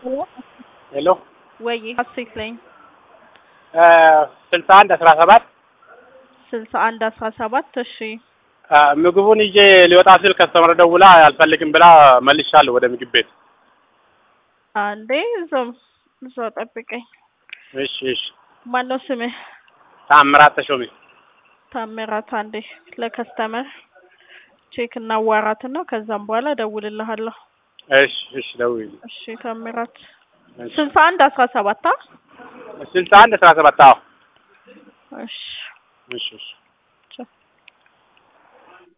ሄሎ ወይ ሀሴት ነኝ። ስልሳ አንድ አስራ ሰባት ስልሳ አንድ አስራ ሰባት እሺ ምግቡን ይዤ ሊወጣ ስል ከስተመር ደውላ አልፈልግም ብላ መልሻለሁ ወደ ምግብ ቤት። አንዴ እዛው እዛው ጠብቀኝ። እሺ እሺ። ማነው ስምህ? ታምራት ተሾሜ። ታምራት አንዴ ለከስተመር ቼክ እናዋራትና ከዛም በኋላ እደውልልሃለሁ። እሺ እሺ፣ ደውዪልኝ። እሺ ታምራት እሺ። ስልሳ አንድ አስራ ሰባት አ ስልሳ አንድ አስራ ሰባት አዎ። እሺ እሺ እሺ